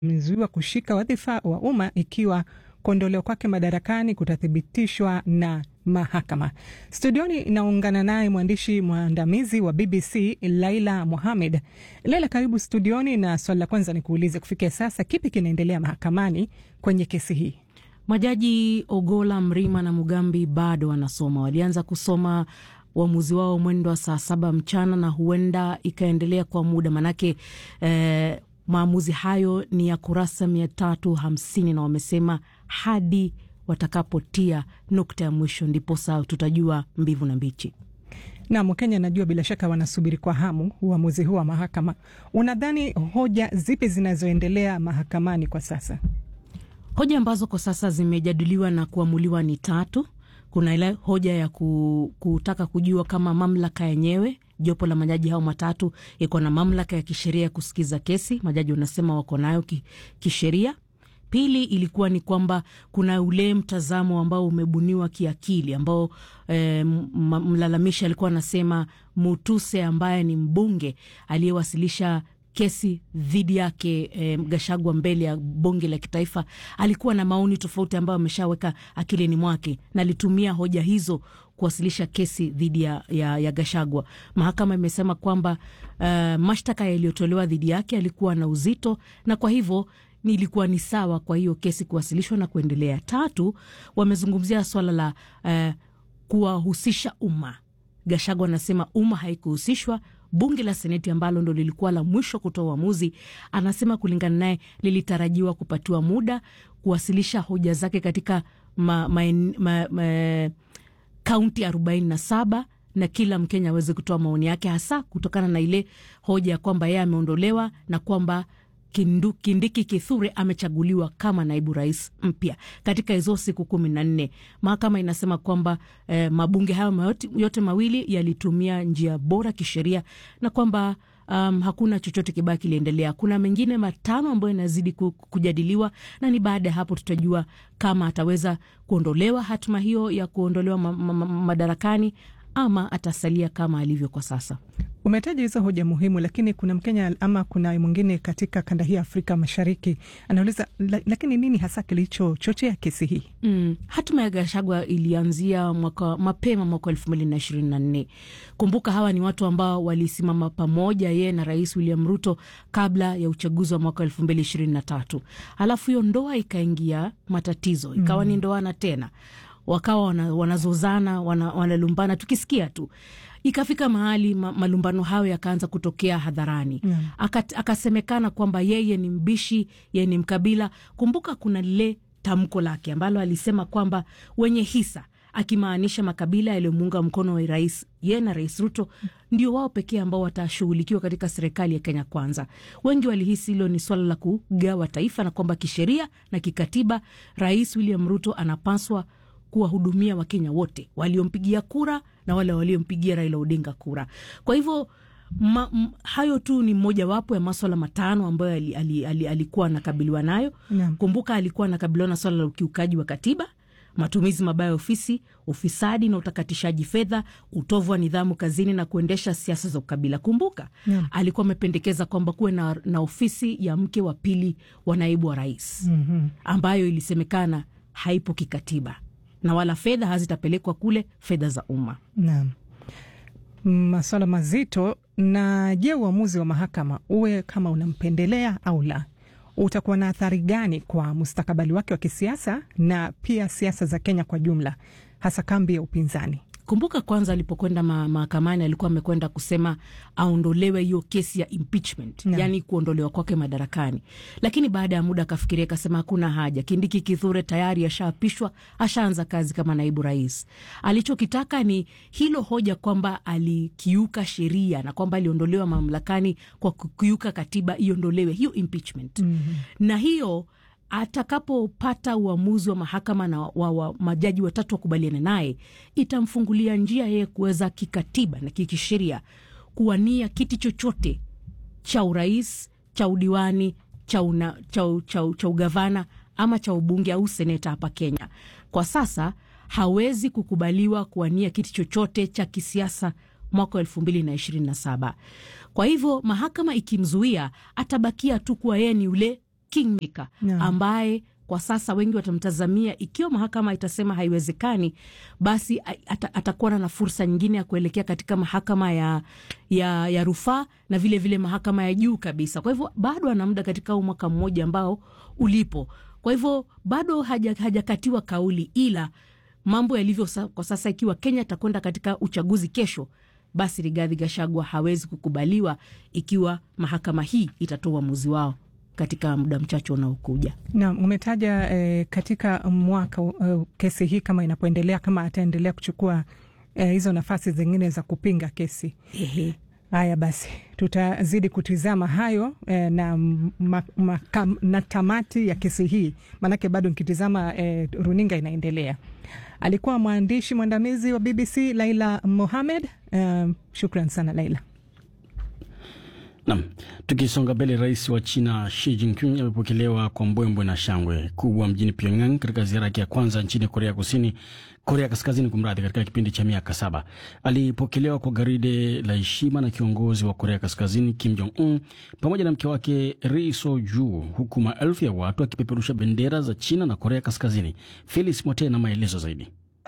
amezuiwa kushika wadhifa wa umma ikiwa kuondolewa kwake madarakani kutathibitishwa na mahakama. Studioni inaungana naye mwandishi mwandamizi wa BBC Laila Mohamed. Laila, karibu studioni, na swali la kwanza ni kuulize, kufikia sasa kipi kinaendelea mahakamani kwenye kesi hii? Majaji Ogola, Mrima na Mugambi bado wanasoma. Walianza kusoma uamuzi wao mwendo wa saa saba mchana na huenda ikaendelea kwa muda manake, eh, maamuzi hayo ni ya kurasa mia tatu hamsini na wamesema hadi watakapotia nukta ya mwisho ndiposa tutajua mbivu na mbichi. Nam, Wakenya najua bila shaka wanasubiri kwa hamu uamuzi huu wa mahakama. Unadhani hoja zipi zinazoendelea mahakamani kwa sasa? Hoja ambazo kwa sasa zimejadiliwa na kuamuliwa ni tatu. Kuna ile hoja ya ku, kutaka kujua kama mamlaka yenyewe, jopo la majaji hao matatu iko na mamlaka ya kisheria ya kusikiza kesi. Majaji wanasema wako nayo ki, kisheria. Pili ilikuwa ni kwamba kuna ule mtazamo ambao umebuniwa kiakili ambao e, mlalamishi alikuwa anasema Mutuse ambaye ni mbunge aliyewasilisha kesi dhidi yake e, Gashagwa mbele ya bunge la kitaifa alikuwa na maoni tofauti ambayo ameshaweka akilini mwake na alitumia hoja hizo kuwasilisha kesi dhidi ya, ya, ya Gashagwa. Mahakama imesema kwamba uh, mashtaka yaliyotolewa dhidi yake alikuwa na uzito na kwa hivyo ilikuwa ni sawa kwa hiyo kesi kuwasilishwa na kuendelea. Tatu, wamezungumzia swala la uh, kuwahusisha umma. Gashagwa anasema umma haikuhusishwa. Bunge la Seneti ambalo ndo lilikuwa la mwisho kutoa uamuzi, anasema kulingana naye lilitarajiwa kupatiwa muda kuwasilisha hoja zake katika ma, ma, ma, ma, kaunti arobaini na saba na kila Mkenya aweze kutoa maoni yake, hasa kutokana na ile hoja ya kwamba yeye ameondolewa na kwamba Kindu, Kindiki Kithure amechaguliwa kama naibu rais mpya katika hizo siku kumi na nne. Mahakama inasema kwamba eh, mabunge hayo yote mawili yalitumia njia bora kisheria na kwamba um, hakuna chochote kibaya kiliendelea. Kuna mengine matano ambayo yanazidi kujadiliwa na ni baada ya hapo tutajua kama ataweza kuondolewa hatima hiyo ya kuondolewa ma ma ma madarakani ama atasalia kama alivyo kwa sasa. Umetaja hizo hoja muhimu, lakini kuna Mkenya ama kuna mwingine katika kanda hii ya Afrika Mashariki anauliza, lakini nini hasa kilichochochea kesi hii? Mm, hatima ya Gashagwa ilianzia mwaka mapema mwaka elfu mbili na ishirini na nne. Kumbuka hawa ni watu ambao walisimama pamoja, yeye na Rais William Ruto kabla ya uchaguzi wa mwaka elfu mbili ishirini na tatu. Halafu hiyo ndoa ikaingia matatizo, ikawa mm, ni ndoana tena wakawa wanazozana wana wanalumbana, wana tukisikia tu ikafika mahali ma, malumbano hayo yakaanza kutokea hadharani yeah. Akasemekana kwamba yeye ni mbishi, yeye ni mkabila. Kumbuka kuna lile tamko lake ambalo alisema kwamba wenye hisa, akimaanisha makabila yaliyomuunga mkono wa rais yeye na Rais Ruto ndio wao pekee ambao watashughulikiwa katika serikali ya Kenya Kwanza. Wengi walihisi hilo ni swala la kugawa taifa na kwamba kisheria na kikatiba Rais William Ruto anapaswa kuwahudumia Wakenya wote waliompigia kura na wale waliompigia Raila Odinga kura. Kwa hivyo ma, m, hayo tu ni mojawapo ya maswala matano ambayo ali, ali, ali, alikuwa anakabiliwa nayo yeah. Kumbuka alikuwa anakabiliwa na swala la ukiukaji wa katiba, matumizi mabaya ya ofisi, ufisadi na utakatishaji fedha, utovu wa nidhamu kazini na kuendesha siasa za ukabila. Kumbuka yeah. alikuwa amependekeza kwamba kuwe na, na ofisi ya mke wa pili wa naibu wa rais mm -hmm. ambayo ilisemekana haipo kikatiba na wala fedha hazitapelekwa kule, fedha za umma. Naam, maswala mazito. Na je, uamuzi wa mahakama uwe kama unampendelea au la, utakuwa na athari gani kwa mustakabali wake wa kisiasa na pia siasa za Kenya kwa jumla, hasa kambi ya upinzani? Kumbuka kwanza alipokwenda mahakamani alikuwa amekwenda kusema aondolewe hiyo kesi ya impeachment no. Yani kuondolewa kwake madarakani, lakini baada ya muda akafikiria akasema hakuna haja. Kindiki Kithure tayari ashaapishwa, ashaanza kazi kama naibu rais. Alichokitaka ni hilo hoja kwamba alikiuka sheria na kwamba aliondolewa mamlakani kwa kukiuka katiba, iondolewe hiyo impeachment mm -hmm. na hiyo atakapopata uamuzi wa mahakama na wa, wa majaji watatu wakubaliana naye, itamfungulia njia yeye kuweza kikatiba na kikisheria kuwania kiti chochote cha urais, cha udiwani, cha, una, cha, cha, cha ugavana ama cha ubunge au seneta hapa Kenya. Kwa sasa hawezi kukubaliwa kuwania kiti chochote cha kisiasa mwaka wa elfu mbili na ishirini na saba. Kwa hivyo mahakama ikimzuia, atabakia tu kuwa yeye ni ule kingmaker Yeah. ambaye kwa sasa wengi watamtazamia, ikiwa mahakama itasema haiwezekani, basi a- ata, atakuwa na fursa nyingine ya kuelekea katika mahakama ya, ya, ya rufaa na vile vile mahakama ya juu kabisa. Kwa hivyo bado ana muda katika huu mwaka mmoja ambao ulipo. Kwa hivyo bado haja- hajakatiwa kauli, ila mambo yalivyo sa, kwa sasa, ikiwa Kenya itakwenda katika uchaguzi kesho, basi Rigathi Gachagua hawezi kukubaliwa ikiwa mahakama hii itatoa uamuzi wao katika muda mchache unaokuja. Na umetaja eh, katika mwaka uh, kesi hii kama inapoendelea, kama ataendelea kuchukua eh, hizo nafasi zingine za kupinga kesi. Ehe. Haya basi, tutazidi kutizama hayo eh, na, ma, ma, kam, na tamati ya kesi hii, maanake bado nikitizama eh, runinga inaendelea. Alikuwa mwandishi mwandamizi wa BBC Laila Mohamed. Eh, shukran sana Laila. Nam, tukisonga mbele, rais wa China Xi Jinping amepokelewa kwa mbwembwe na shangwe kubwa mjini Pyongyang katika ziara yake ya kwanza nchini Korea Kusini, Korea Kaskazini kumradhi, katika kipindi cha miaka saba. Alipokelewa kwa garide la heshima na kiongozi wa Korea Kaskazini Kim Jong Un pamoja na mke wake Ri Soju, huku maelfu ya watu akipeperusha bendera za China na Korea Kaskazini. Felix Mote na maelezo zaidi.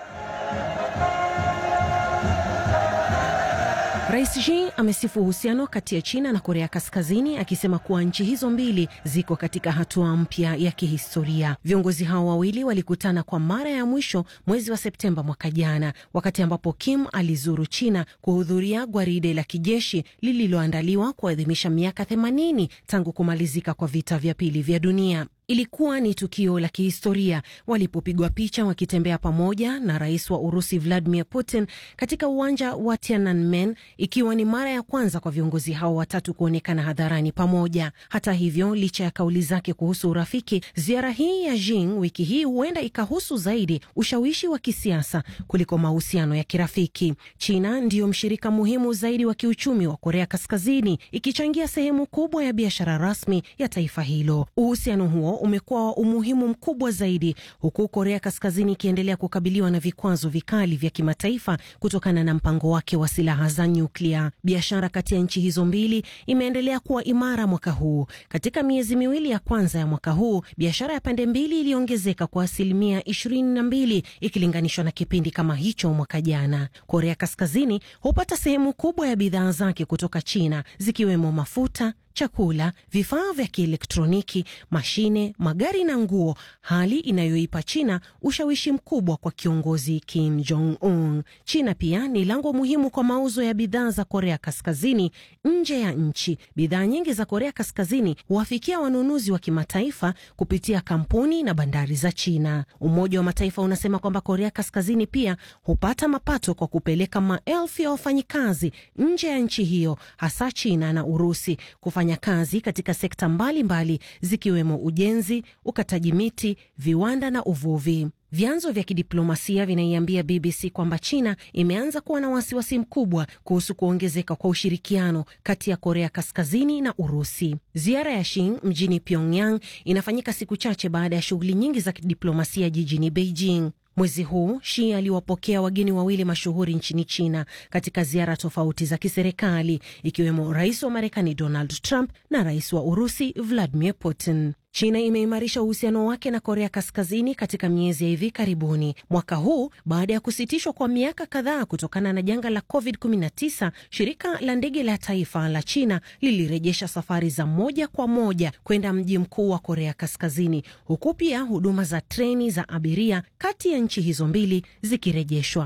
Rais Xi amesifu uhusiano kati ya China na Korea Kaskazini akisema kuwa nchi hizo mbili ziko katika hatua mpya ya kihistoria. Viongozi hao wawili walikutana kwa mara ya mwisho mwezi wa Septemba mwaka jana, wakati ambapo Kim alizuru China kuhudhuria gwaride la kijeshi lililoandaliwa kuadhimisha miaka 80 tangu kumalizika kwa vita vya pili vya dunia. Ilikuwa ni tukio la kihistoria walipopigwa picha wakitembea pamoja na rais wa Urusi Vladimir Putin katika uwanja wa Tiananmen, ikiwa ni mara ya kwanza kwa viongozi hao watatu kuonekana hadharani pamoja. Hata hivyo, licha ya kauli zake kuhusu urafiki, ziara hii ya Xi wiki hii huenda ikahusu zaidi ushawishi wa kisiasa kuliko mahusiano ya kirafiki. China ndiyo mshirika muhimu zaidi wa kiuchumi wa Korea Kaskazini, ikichangia sehemu kubwa ya biashara rasmi ya taifa hilo. Uhusiano huo umekuwa wa umuhimu mkubwa zaidi huku Korea Kaskazini ikiendelea kukabiliwa na vikwazo vikali vya kimataifa kutokana na mpango wake wa silaha za nyuklia. Biashara kati ya nchi hizo mbili imeendelea kuwa imara mwaka huu. Katika miezi miwili ya kwanza ya mwaka huu, biashara ya pande mbili iliongezeka kwa asilimia ishirini na mbili ikilinganishwa na kipindi kama hicho mwaka jana. Korea Kaskazini hupata sehemu kubwa ya bidhaa zake kutoka China zikiwemo mafuta chakula, vifaa vya kielektroniki, mashine, magari na nguo, hali inayoipa China ushawishi mkubwa kwa kiongozi Kim Jong Un. China pia ni lango muhimu kwa mauzo ya bidhaa za Korea Kaskazini nje ya nchi. Bidhaa nyingi za Korea Kaskazini huwafikia wanunuzi wa kimataifa kupitia kampuni na bandari za China. Umoja wa Mataifa unasema kwamba Korea Kaskazini pia hupata mapato kwa kupeleka maelfu ya wafanyikazi nje ya nchi hiyo, hasa China na Urusi kufanya kazi katika sekta mbalimbali mbali, zikiwemo ujenzi, ukataji miti, viwanda na uvuvi. Vyanzo vya kidiplomasia vinaiambia BBC kwamba China imeanza kuwa na wasiwasi mkubwa kuhusu kuongezeka kwa ushirikiano kati ya Korea Kaskazini na Urusi. Ziara ya Xi mjini Pyongyang inafanyika siku chache baada ya shughuli nyingi za kidiplomasia jijini Beijing. Mwezi huu Xi aliwapokea wageni wawili mashuhuri nchini China katika ziara tofauti za kiserikali ikiwemo rais wa Marekani Donald Trump na rais wa Urusi Vladimir Putin. China imeimarisha uhusiano wake na Korea Kaskazini katika miezi ya hivi karibuni. Mwaka huu baada ya kusitishwa kwa miaka kadhaa kutokana na janga la COVID-19, shirika la ndege la taifa la China lilirejesha safari za moja kwa moja kwenda mji mkuu wa Korea Kaskazini, huku pia huduma za treni za abiria kati ya nchi hizo mbili zikirejeshwa.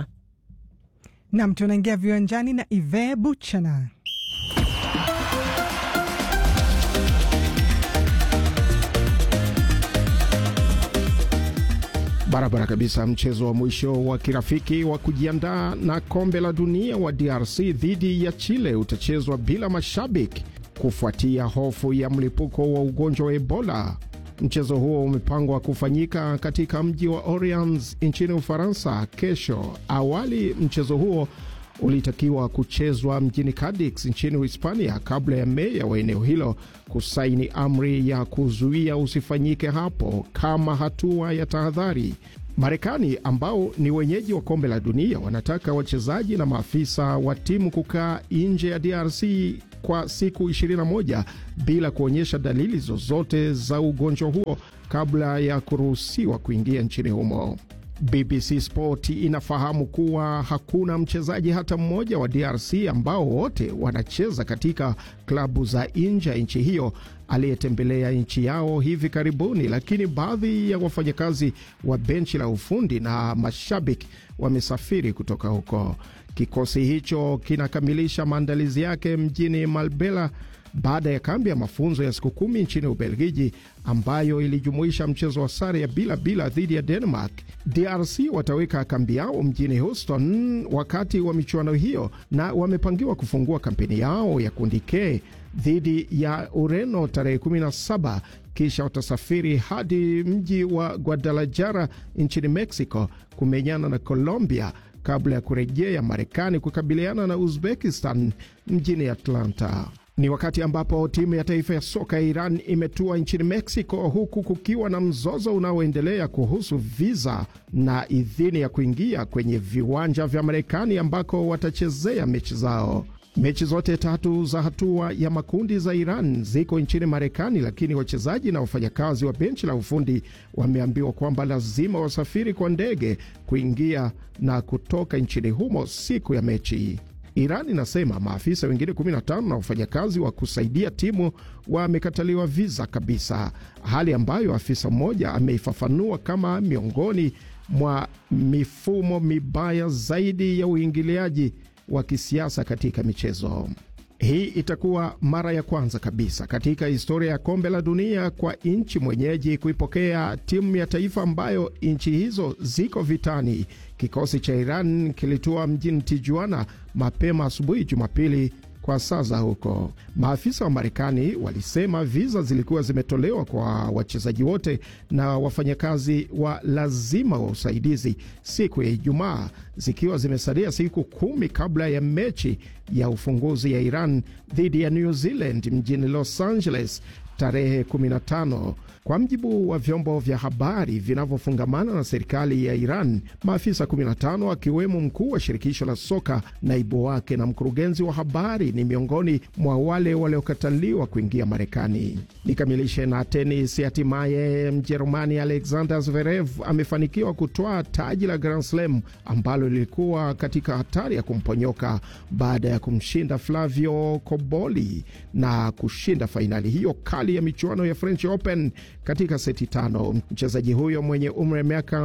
Nam, tunaingia viwanjani na Ive Buchana. Barabara kabisa. Mchezo wa mwisho wa kirafiki wa kujiandaa na kombe la dunia wa DRC dhidi ya Chile utachezwa bila mashabiki kufuatia hofu ya mlipuko wa ugonjwa wa Ebola. Mchezo huo umepangwa kufanyika katika mji wa Orleans nchini Ufaransa kesho. Awali mchezo huo ulitakiwa kuchezwa mjini Cadix nchini Hispania kabla ya meya wa eneo hilo kusaini amri ya kuzuia usifanyike hapo kama hatua ya tahadhari. Marekani ambao ni wenyeji wa kombe la dunia wanataka wachezaji na maafisa wa timu kukaa nje ya DRC kwa siku 21 bila kuonyesha dalili zozote za ugonjwa huo kabla ya kuruhusiwa kuingia nchini humo. BBC Sport inafahamu kuwa hakuna mchezaji hata mmoja wa DRC ambao wote wanacheza katika klabu za nje ya nchi hiyo aliyetembelea nchi yao hivi karibuni, lakini baadhi ya wafanyakazi wa benchi la ufundi na mashabiki wamesafiri kutoka huko. Kikosi hicho kinakamilisha maandalizi yake mjini Malbela baada ya kambi ya mafunzo ya siku kumi nchini Ubelgiji ambayo ilijumuisha mchezo wa sare ya bila bila dhidi ya Denmark. DRC wataweka kambi yao mjini Houston wakati wa michuano hiyo na wamepangiwa kufungua kampeni yao ya kundi K dhidi ya Ureno tarehe 17 kisha watasafiri hadi mji wa Guadalajara nchini Mexico kumenyana na Colombia kabla ya kurejea Marekani kukabiliana na Uzbekistan mjini Atlanta. Ni wakati ambapo timu ya taifa ya soka ya Iran imetua nchini Mexico, huku kukiwa na mzozo unaoendelea kuhusu viza na idhini ya kuingia kwenye viwanja vya Marekani ambako watachezea mechi zao. Mechi zote tatu za hatua ya makundi za Iran ziko nchini Marekani, lakini wachezaji na wafanyakazi wa benchi la ufundi wameambiwa kwamba lazima wasafiri kwa ndege kuingia na kutoka nchini humo siku ya mechi. Iran inasema maafisa wengine 15 na wafanyakazi wa kusaidia timu wamekataliwa viza kabisa, hali ambayo afisa mmoja ameifafanua kama miongoni mwa mifumo mibaya zaidi ya uingiliaji wa kisiasa katika michezo. Hii itakuwa mara ya kwanza kabisa katika historia ya kombe la dunia kwa nchi mwenyeji kuipokea timu ya taifa ambayo nchi hizo ziko vitani. Kikosi cha Iran kilitua mjini Tijuana mapema asubuhi Jumapili kwa saa za huko. Maafisa wa Marekani walisema viza zilikuwa zimetolewa kwa wachezaji wote na wafanyakazi wa lazima wa usaidizi siku ya Ijumaa, zikiwa zimesalia siku kumi kabla ya mechi ya ufunguzi ya Iran dhidi ya New Zealand mjini Los Angeles tarehe 15. Kwa mjibu wa vyombo vya habari vinavyofungamana na serikali ya Iran, maafisa 15 akiwemo mkuu wa shirikisho la soka, naibu wake na mkurugenzi wa habari ni miongoni mwa wale waliokataliwa kuingia Marekani. Nikamilishe na tenis. Hatimaye Mjerumani Alexander Zverev amefanikiwa kutwaa taji la Grand Slam ambalo lilikuwa katika hatari ya kumponyoka baada ya kumshinda Flavio Koboli na kushinda fainali hiyo kali ya michuano ya French Open katika seti tano. Mchezaji huyo mwenye umri wa miaka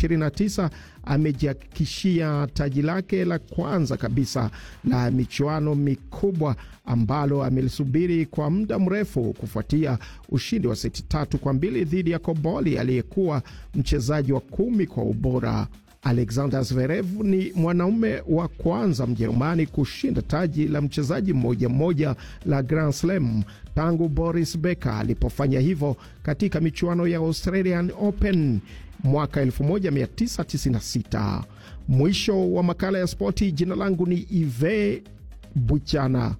29 amejihakikishia taji lake la kwanza kabisa la michuano mikubwa ambalo amelisubiri kwa muda mrefu kufuatia ushindi wa seti tatu kwa mbili dhidi ya Koboli aliyekuwa mchezaji wa kumi kwa ubora. Alexander Zverev ni mwanaume wa kwanza Mjerumani kushinda taji la mchezaji mmoja mmoja la Grand Slam tangu Boris Becker alipofanya hivyo katika michuano ya Australian Open mwaka 1996. Mwisho wa makala ya spoti. Jina langu ni Ive Buchana.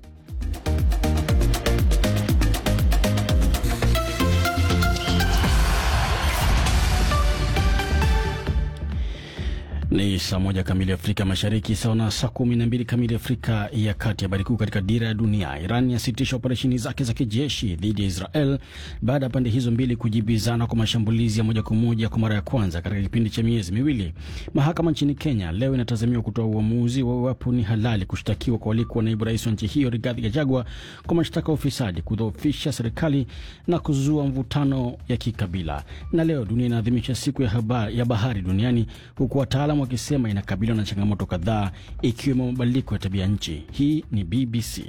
Ni saa moja kamili Afrika Mashariki, sawa na saa kumi na mbili kamili Afrika ya Kati. Habari kuu katika dira ya dunia: Iran yasitisha operesheni zake za kijeshi dhidi ya Israel baada ya pande hizo mbili kujibizana kwa mashambulizi ya moja kwa moja kwa mara ya kwanza katika kipindi cha miezi miwili. Mahakama nchini Kenya leo inatazamiwa kutoa uamuzi wa iwapo ni halali kushtakiwa kwa walikuwa naibu rais wa nchi hiyo Rigathi Gachagua kwa mashtaka ya ufisadi, kudhoofisha serikali na kuzua mvutano ya kikabila. Na leo dunia inaadhimisha siku ya, habari, ya bahari duniani huku wataalam wakisema inakabiliwa na changamoto kadhaa ikiwemo mabadiliko ya tabia nchi. Hii ni BBC.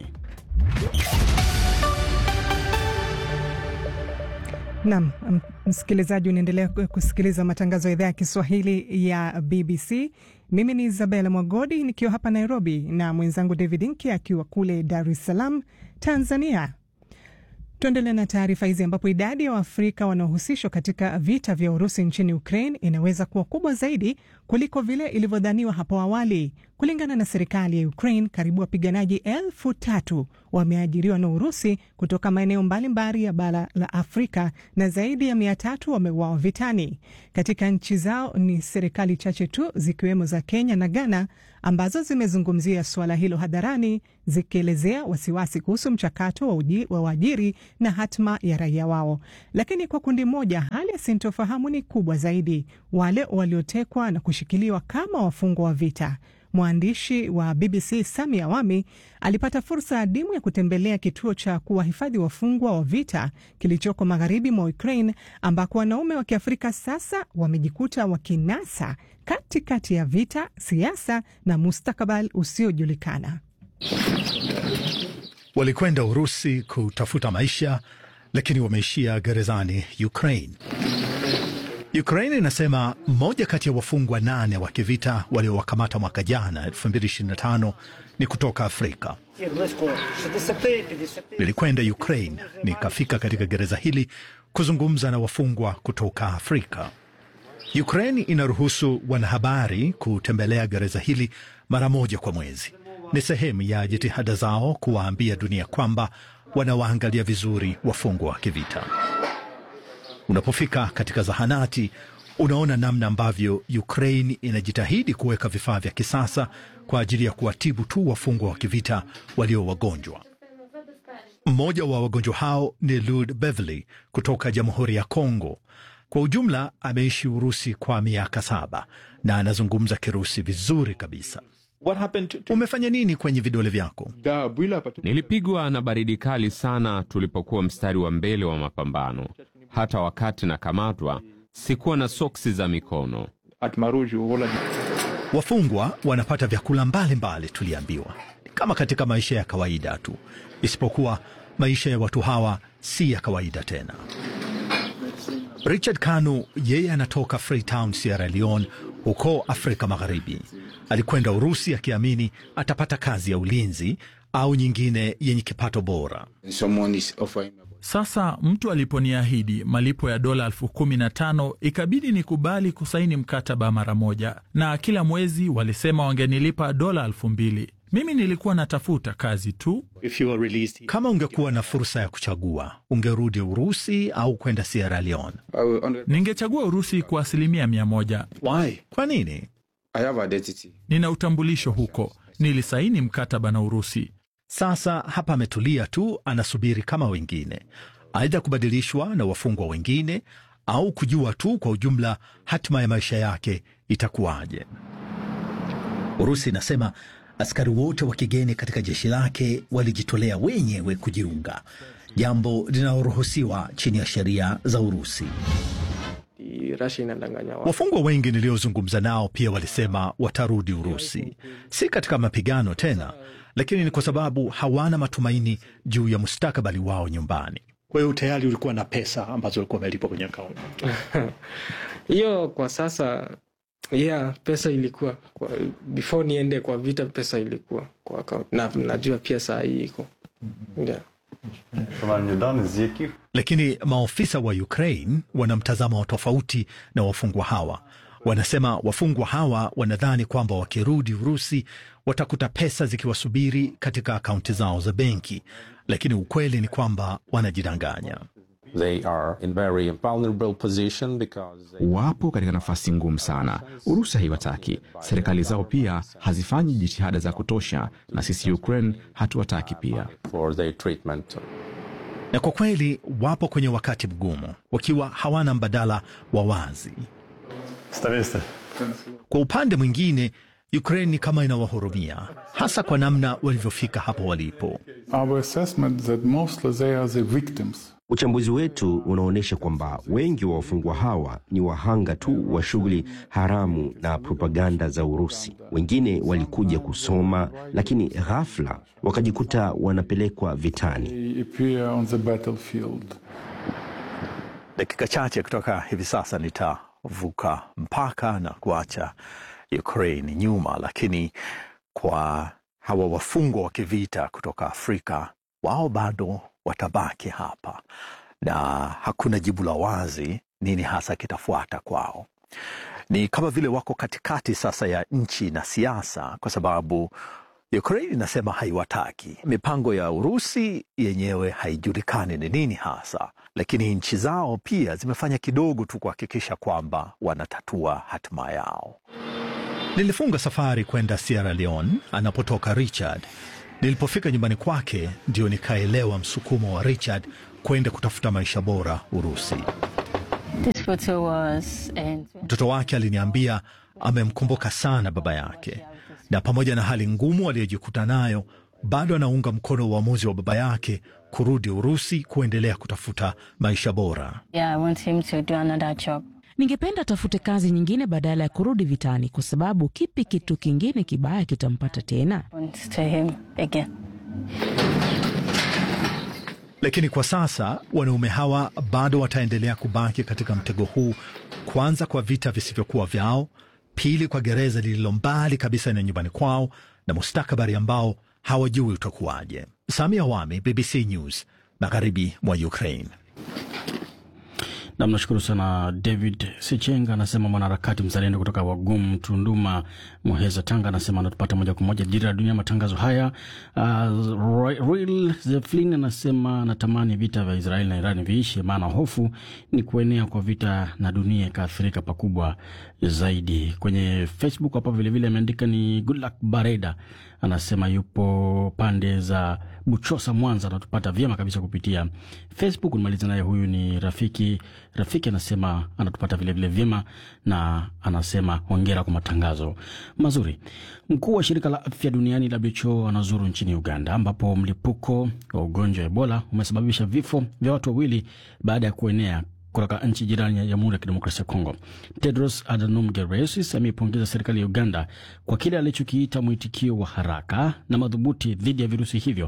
Nam msikilizaji, unaendelea kusikiliza matangazo ya idhaa ya Kiswahili ya BBC. Mimi ni Isabela Mwagodi nikiwa hapa Nairobi na mwenzangu David Inki akiwa kule Dar es Salaam, Tanzania. Tuendelee na taarifa hizi ambapo idadi ya Waafrika wanaohusishwa katika vita vya Urusi nchini Ukraine inaweza kuwa kubwa zaidi kuliko vile ilivyodhaniwa hapo awali. Kulingana na serikali ya Ukraine, karibu wapiganaji elfu tatu wameajiriwa na Urusi kutoka maeneo mbalimbali ya bara la Afrika na zaidi ya mia tatu wameuawa vitani. Katika nchi zao ni serikali chache tu zikiwemo za Kenya na Ghana ambazo zimezungumzia suala hilo hadharani, zikielezea wasiwasi kuhusu mchakato wa, uji, wa uajiri na hatma ya raia wao. Lakini kwa kundi moja, hali ya sintofahamu ni kubwa zaidi, wale waliotekwa na kushikiliwa kama wafungwa wa vita. Mwandishi wa BBC Sami Awami alipata fursa adimu ya kutembelea kituo cha kuwahifadhi wafungwa wa vita kilichoko magharibi mwa Ukraine, ambako wanaume wa Kiafrika sasa wamejikuta wakinasa katikati kati ya vita, siasa na mustakabali usiojulikana. Walikwenda Urusi kutafuta maisha, lakini wameishia gerezani Ukraine. Ukraine inasema mmoja kati ya wafungwa nane wa kivita waliowakamata mwaka jana 2025 ni kutoka Afrika. Nilikwenda Ukraine nikafika katika gereza hili kuzungumza na wafungwa kutoka Afrika. Ukraine inaruhusu wanahabari kutembelea gereza hili mara moja kwa mwezi. Ni sehemu ya jitihada zao kuwaambia dunia kwamba wanawaangalia vizuri wafungwa wa kivita. Unapofika katika zahanati unaona namna ambavyo Ukraine inajitahidi kuweka vifaa vya kisasa kwa ajili ya kuwatibu tu wafungwa wa kivita walio wagonjwa. Mmoja wa wagonjwa hao ni Lud Beverly kutoka Jamhuri ya Kongo. Kwa ujumla ameishi Urusi kwa miaka saba na anazungumza Kirusi vizuri kabisa. Umefanya nini kwenye vidole vyako? Nilipigwa na baridi kali sana tulipokuwa mstari wa mbele wa mapambano. Hata wakati nakamatwa sikuwa na soksi za mikono. Wafungwa wanapata vyakula mbalimbali, tuliambiwa, kama katika maisha ya kawaida tu, isipokuwa maisha ya watu hawa si ya kawaida tena. Richard Kanu yeye anatoka Freetown, Sierra Leone, huko Afrika Magharibi. Alikwenda Urusi akiamini atapata kazi ya ulinzi au nyingine yenye kipato bora. Sasa mtu aliponiahidi malipo ya dola elfu kumi na tano ikabidi nikubali kusaini mkataba mara moja, na kila mwezi walisema wangenilipa dola elfu mbili. Mimi nilikuwa natafuta kazi tu. Kama ungekuwa na fursa ya kuchagua, ungerudi Urusi au kwenda Sierra Leone? Ningechagua Urusi kwa asilimia mia moja. Why? Kwa nini? Nina utambulisho huko, nilisaini mkataba na Urusi. Sasa hapa ametulia tu, anasubiri kama wengine, aidha kubadilishwa na wafungwa wengine au kujua tu kwa ujumla hatima ya maisha yake itakuwaje. Urusi inasema askari wote wa kigeni katika jeshi lake walijitolea wenyewe kujiunga, jambo linaloruhusiwa chini ya sheria za Urusi. Wafungwa wengi niliozungumza nao pia walisema watarudi Urusi, si katika mapigano tena, lakini ni kwa sababu hawana matumaini juu ya mustakabali wao nyumbani. Kwa hiyo tayari ulikuwa na pesa ambazo ulikuwa umelipwa kwenye akaunti hiyo? Kwa sasa yeah, pesa ilikuwa kwa, before niende kwa vita, pesa ilikuwa kwa akaunti na najua pia saa hii iko yeah. Lakini maofisa wa Ukraine wana mtazamo wa tofauti na wafungwa hawa. Wanasema wafungwa hawa wanadhani kwamba wakirudi Urusi watakuta pesa zikiwasubiri katika akaunti zao za benki, lakini ukweli ni kwamba wanajidanganya. They are in very vulnerable position because they... wapo katika nafasi ngumu sana. Urusi haiwataki, serikali zao pia hazifanyi jitihada za kutosha, na sisi Ukraine hatuwataki pia. for their treatment. Na kwa kweli wapo kwenye wakati mgumu, wakiwa hawana mbadala wa wazi. Kwa upande mwingine, Ukraine ni kama inawahurumia, hasa kwa namna walivyofika hapo walipo. Our assessment that mostly they are the victims. Uchambuzi wetu unaonyesha kwamba wengi wa wafungwa hawa ni wahanga tu wa shughuli haramu na propaganda za Urusi. Wengine walikuja kusoma, lakini ghafla wakajikuta wanapelekwa vitani. They appear on the battlefield. Dakika chache kutoka hivi sasa nitavuka mpaka na kuacha Ukraine nyuma, lakini kwa hawa wafungwa wa kivita kutoka Afrika, wao bado watabaki hapa na hakuna jibu la wazi nini hasa kitafuata kwao. ni kama vile wako katikati sasa ya nchi na siasa, kwa sababu Ukraine inasema haiwataki. Mipango ya Urusi yenyewe haijulikani ni nini hasa, lakini nchi zao pia zimefanya kidogo tu kuhakikisha kwamba wanatatua hatima yao. Nilifunga safari kwenda Sierra Leone anapotoka Richard. Nilipofika nyumbani kwake, ndio nikaelewa msukumo wa Richard kwenda kutafuta maisha bora Urusi. Mtoto wake aliniambia amemkumbuka sana baba yake, na pamoja na hali ngumu aliyojikuta nayo, bado anaunga mkono uamuzi wa baba yake kurudi Urusi kuendelea kutafuta maisha bora. Yeah, Ningependa atafute kazi nyingine badala ya kurudi vitani, kwa sababu kipi kitu kingine kibaya kitampata tena? Lakini kwa sasa wanaume hawa bado wataendelea kubaki katika mtego huu, kwanza kwa vita visivyokuwa vyao, pili kwa gereza lililo mbali kabisa na nyumbani kwao, na mustakabali ambao hawajui utakuwaje. Samia Wami, BBC News, magharibi mwa Ukraine. Nam, nashukuru sana David Sichenga. Anasema mwanaharakati mzalendo kutoka Wagum, Tunduma, Muheza, Tanga. Anasema anatupata moja kwa moja Dira ya Dunia, matangazo haya. Uh, Real Zeflin anasema anatamani vita vya Israeli na Iran viishe, maana hofu ni kuenea kwa vita na dunia ikaathirika pakubwa zaidi. Kwenye Facebook hapa vilevile ameandika ni Goodluck Bareda, anasema yupo pande za Buchosa, Mwanza, anatupata vyema kabisa kupitia Facebook. Nimaliza naye, huyu ni rafiki Rafiki anasema anatupata vilevile vyema na anasema hongera kwa matangazo mazuri. Mkuu wa shirika la afya duniani WHO anazuru nchini Uganda ambapo mlipuko wa ugonjwa wa Ebola umesababisha vifo vya watu wawili baada ya kuenea kutoka nchi jirani ya Jamhuri ya Kidemokrasia ya Kongo. Tedros Adhanom Ghebreyesus ameipongeza serikali ya Uganda kwa kile alichokiita mwitikio wa haraka na madhubuti dhidi ya virusi hivyo.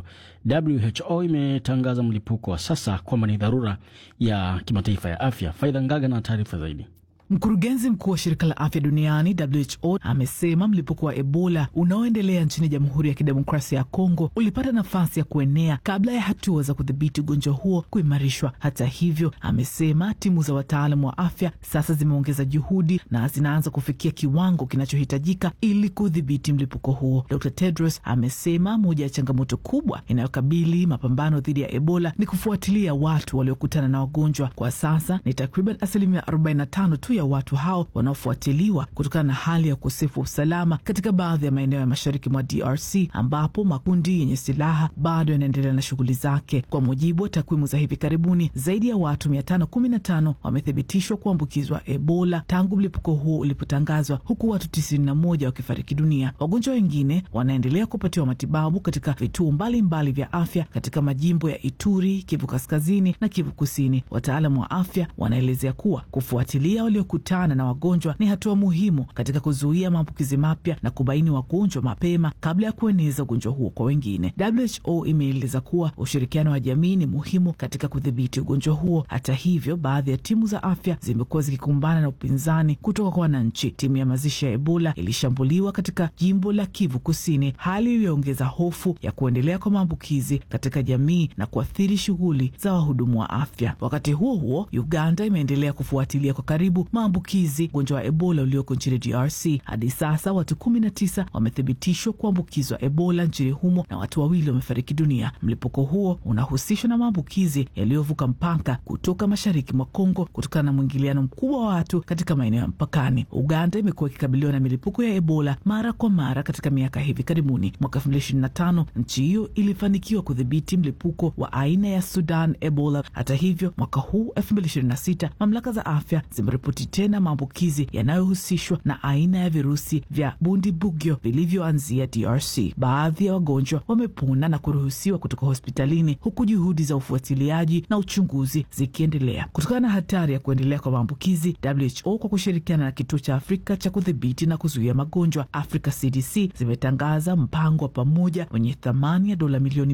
WHO imetangaza mlipuko wa sasa kwamba ni dharura ya kimataifa ya afya. Faidha Ngaga na taarifa zaidi. Mkurugenzi mkuu wa shirika la afya duniani WHO amesema mlipuko wa Ebola unaoendelea nchini Jamhuri ya Kidemokrasia ya Kongo ulipata nafasi ya kuenea kabla ya hatua za kudhibiti ugonjwa huo kuimarishwa. Hata hivyo, amesema timu za wataalamu wa afya sasa zimeongeza juhudi na zinaanza kufikia kiwango kinachohitajika ili kudhibiti mlipuko huo. Dr Tedros amesema moja ya changamoto kubwa inayokabili mapambano dhidi ya Ebola ni kufuatilia watu waliokutana na wagonjwa. Kwa sasa ni takriban asilimia 45 tu ya watu hao wanaofuatiliwa kutokana na hali ya ukosefu wa usalama katika baadhi ya maeneo ya mashariki mwa DRC ambapo makundi yenye silaha bado yanaendelea na shughuli zake. Kwa mujibu wa takwimu za hivi karibuni, zaidi ya watu 515 wamethibitishwa kuambukizwa Ebola tangu mlipuko huo ulipotangazwa, huku watu 91 wakifariki dunia. Wagonjwa wengine wanaendelea kupatiwa matibabu katika vituo mbalimbali vya afya katika majimbo ya Ituri, Kivu Kaskazini na Kivu Kusini. Wataalamu wa afya wanaelezea kuwa kufuatilia waliokutana na wagonjwa ni hatua muhimu katika kuzuia maambukizi mapya na kubaini wagonjwa mapema kabla ya kueneza ugonjwa huo kwa wengine. WHO imeeleza kuwa ushirikiano wa jamii ni muhimu katika kudhibiti ugonjwa huo. Hata hivyo, baadhi ya timu za afya zimekuwa zikikumbana na upinzani kutoka kwa wananchi. Timu ya mazishi ya Ebola ilishambuliwa katika jimbo la Kivu Kusini, hali iliyoongeza hofu ya kuendelea kwa maambukizi katika jamii na kuathiri shughuli za wahudumu wa afya. Wakati huo huo, Uganda imeendelea kufuatilia kwa karibu maambukizi ugonjwa wa Ebola ulioko nchini DRC. Hadi sasa watu kumi na tisa wamethibitishwa kuambukizwa Ebola nchini humo na watu wawili wamefariki dunia. Mlipuko huo unahusishwa na maambukizi yaliyovuka mpaka kutoka mashariki mwa Kongo kutokana na mwingiliano mkubwa wa watu katika maeneo ya mpakani. Uganda imekuwa ikikabiliwa na milipuko ya Ebola mara kwa mara katika miaka hivi karibuni. Mwaka 2025 nchi hiyo ilifanikiwa kudhibiti mlipuko wa aina ya Sudan Ebola. Hata hivyo, mwaka huu 2026 mamlaka za afya zimeripoti tena maambukizi yanayohusishwa na aina ya virusi vya Bundibugyo vilivyoanzia DRC. Baadhi ya wagonjwa wamepona na kuruhusiwa kutoka hospitalini huku juhudi za ufuatiliaji na uchunguzi zikiendelea. Kutokana na hatari ya kuendelea kwa maambukizi, WHO kwa kushirikiana na kituo cha Afrika cha kudhibiti na kuzuia magonjwa Africa CDC zimetangaza mpango wa pamoja wenye thamani ya dola milioni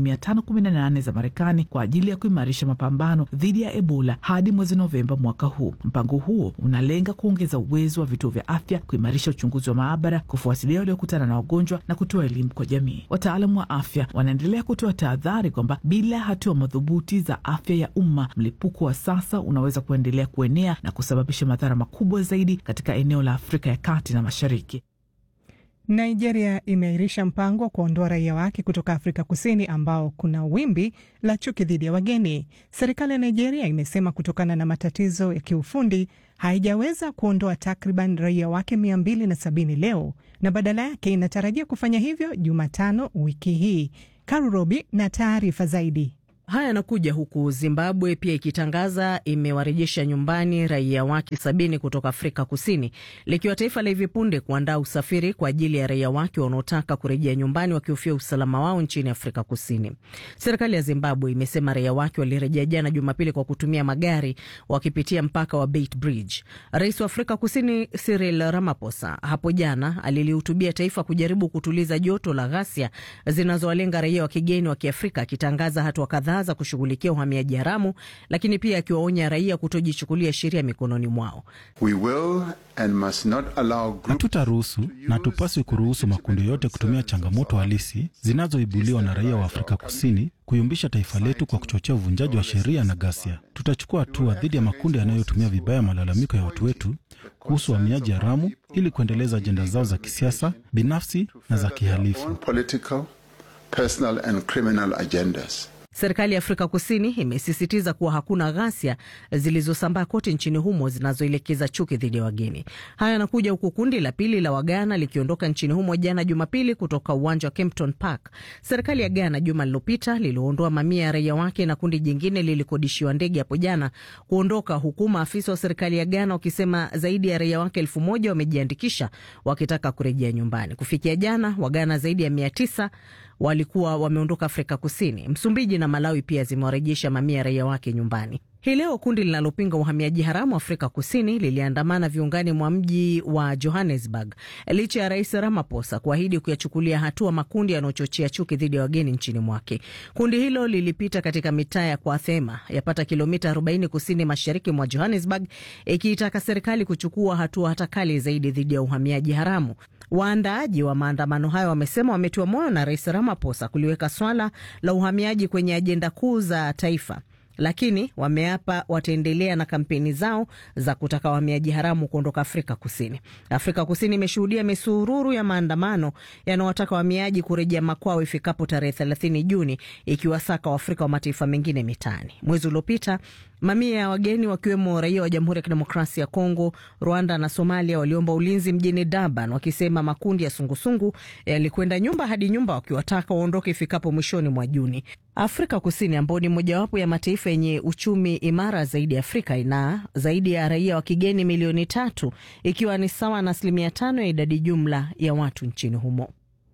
518 za Marekani kwa ajili ya kuimarisha mapambano dhidi ya Ebola hadi mwezi Novemba mwaka huu. Mpango huo una yanalenga kuongeza uwezo wa vituo vya afya, kuimarisha uchunguzi wa maabara, kufuatilia waliokutana na wagonjwa na kutoa elimu kwa jamii. Wataalamu wa afya wanaendelea kutoa tahadhari kwamba bila hatua madhubuti za afya ya umma, mlipuko wa sasa unaweza kuendelea kuenea na kusababisha madhara makubwa zaidi katika eneo la Afrika ya kati na mashariki. Nigeria imeahirisha mpango wa kuondoa raia wake kutoka Afrika Kusini ambao kuna wimbi la chuki dhidi ya wageni. Serikali ya Nigeria imesema kutokana na matatizo ya kiufundi haijaweza kuondoa takriban raia wake mia mbili na sabini leo na badala yake inatarajia kufanya hivyo Jumatano wiki hii. Karurobi na taarifa zaidi. Haya yanakuja huku Zimbabwe pia ikitangaza imewarejesha nyumbani raia wake sabini kutoka Afrika Kusini, likiwa taifa la hivi punde kuandaa usafiri kwa ajili ya raia wake wanaotaka kurejea nyumbani wakihofia usalama wao nchini Afrika Kusini. Serikali ya Zimbabwe imesema raia wake walirejea jana Jumapili kwa kutumia magari wakipitia mpaka wa Beit Bridge. Rais wa Afrika Kusini Cyril Ramaphosa hapo jana alilihutubia taifa kujaribu kutuliza joto la ghasia zinazowalenga raia wa kigeni wa Kiafrika, akitangaza hatua kadhaa za kushughulikia uhamiaji haramu, lakini pia akiwaonya raia kutojichukulia sheria mikononi mwao. Hatutaruhusu na tupaswi kuruhusu makundi yote kutumia changamoto halisi zinazoibuliwa na raia wa Afrika Kusini kuyumbisha taifa letu kwa kuchochea uvunjaji wa sheria na ghasia. Tutachukua hatua dhidi ya makundi yanayotumia vibaya malalamiko ya watu wetu kuhusu uhamiaji haramu ili kuendeleza ajenda zao za kisiasa, binafsi na za kihalifu. Serikali ya Afrika Kusini imesisitiza kuwa hakuna ghasia zilizosambaa kote nchini humo zinazoelekeza chuki dhidi ya wageni. Haya yanakuja huku kundi la pili la Wagana likiondoka nchini humo jana Jumapili kutoka uwanja wa Kempton Park. Serikali ya Ghana juma lililopita liliondoa mamia ya raia wake na kundi jingine lilikodishiwa ndege hapo jana kuondoka, huku maafisa wa serikali ya Ghana wakisema zaidi ya raia wake elfu moja wamejiandikisha wakitaka kurejea nyumbani. Kufikia jana, Wagana zaidi ya mia tisa walikuwa wameondoka Afrika Kusini. Msumbiji na Malawi pia zimewarejesha mamia ya raia wake nyumbani. Hii leo kundi linalopinga uhamiaji haramu Afrika Kusini liliandamana viungani mwa mji wa Johannesburg licha ya Rais Ramaphosa kuahidi kuyachukulia hatua makundi yanayochochea chuki dhidi ya wageni nchini mwake. Kundi hilo lilipita katika mitaa ya Kwathema yapata kilomita 40 kusini mashariki mwa Johannesburg, ikiitaka serikali kuchukua hatua hata kali zaidi dhidi ya uhamiaji haramu. Waandaaji wa maandamano hayo wamesema wametiwa moyo na Rais Ramaphosa kuliweka swala la uhamiaji kwenye ajenda kuu za taifa lakini wameapa wataendelea na kampeni zao za kutaka wahamiaji haramu kuondoka Afrika Kusini. Afrika Kusini imeshuhudia misururu ya maandamano yanayowataka wahamiaji kurejea makwao ifikapo tarehe 30 Juni, ikiwasaka Waafrika wa mataifa mengine mitaani. Mwezi uliopita mamia ya wageni wakiwemo raia wa Jamhuri ya Kidemokrasia ya Kongo, Rwanda na Somalia waliomba ulinzi mjini Durban, wakisema makundi ya sungusungu yalikwenda nyumba hadi nyumba wakiwataka waondoke ifikapo mwishoni mwa Juni. Afrika Kusini ambayo ni mojawapo ya mataifa yenye uchumi imara zaidi Afrika ina zaidi ya raia wa kigeni milioni tatu ikiwa ni sawa na asilimia tano ya idadi jumla ya watu nchini humo.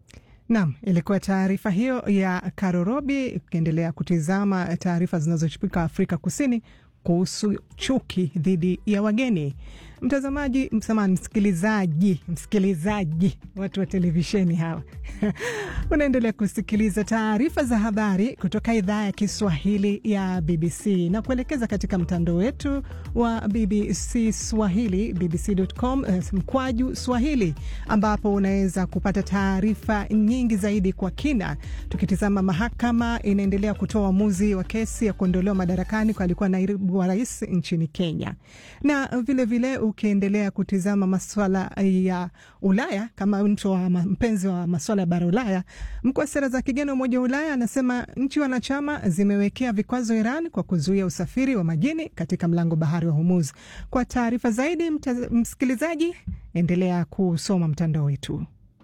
Nam, ilikuwa taarifa hiyo ya Karorobi. Ukiendelea kutizama taarifa zinazochipuka Afrika Kusini kuhusu chuki dhidi ya wageni. Mtazamaji, msamani, msikilizaji, msikilizaji, watu wa televisheni hawa unaendelea kusikiliza taarifa za habari kutoka idhaa ya Kiswahili ya BBC na kuelekeza katika mtandao wetu wa BBC Swahili, bbc.com mkwaju Swahili, ambapo unaweza kupata taarifa nyingi zaidi kwa kina. Tukitizama, mahakama inaendelea kutoa uamuzi wa kesi ya kuondolewa madarakani kwa alikuwa naibu wa rais nchini Kenya, na vilevile vile ukiendelea kutizama maswala ya Ulaya kama mtu wa mpenzi wa maswala ya bara Ulaya, mkuu wa sera za kigeni wa Umoja wa Ulaya anasema nchi wanachama zimewekea vikwazo Iran kwa kuzuia usafiri wa majini katika mlango bahari wa Hormuz. Kwa taarifa zaidi, msikilizaji, endelea kusoma mtandao wetu.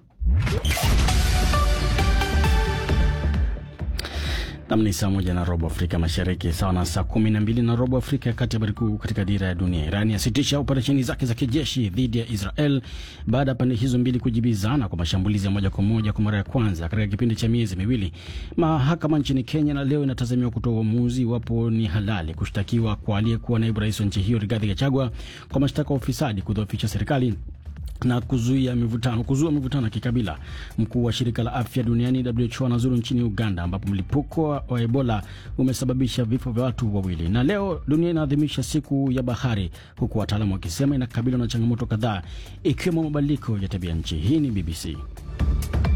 Nam ni saa moja na robo Afrika Mashariki, sawa na saa kumi na mbili na robo Afrika ya Kati. Habari kuu katika dira ya dunia: Iran yasitisha operesheni zake za kijeshi dhidi ya Israel baada ya pande hizo mbili kujibizana kwa mashambulizi ya moja kwa moja kwa mara ya kwanza katika kipindi cha miezi miwili. Mahakama nchini Kenya na leo inatazamiwa kutoa uamuzi iwapo ni halali kushtakiwa kwa aliyekuwa naibu rais wa nchi hiyo Rigathi Gachagua kwa mashtaka ya ufisadi, kudhoofisha serikali na kuzuia mivutano kuzua mivutano ya kikabila. Mkuu wa shirika la afya duniani WHO anazuru nchini Uganda ambapo mlipuko wa Ebola umesababisha vifo vya watu wawili. Na leo dunia inaadhimisha siku ya bahari, huku wataalamu wakisema inakabiliwa na changamoto kadhaa ikiwemo mabadiliko ya tabia nchi. Hii ni BBC.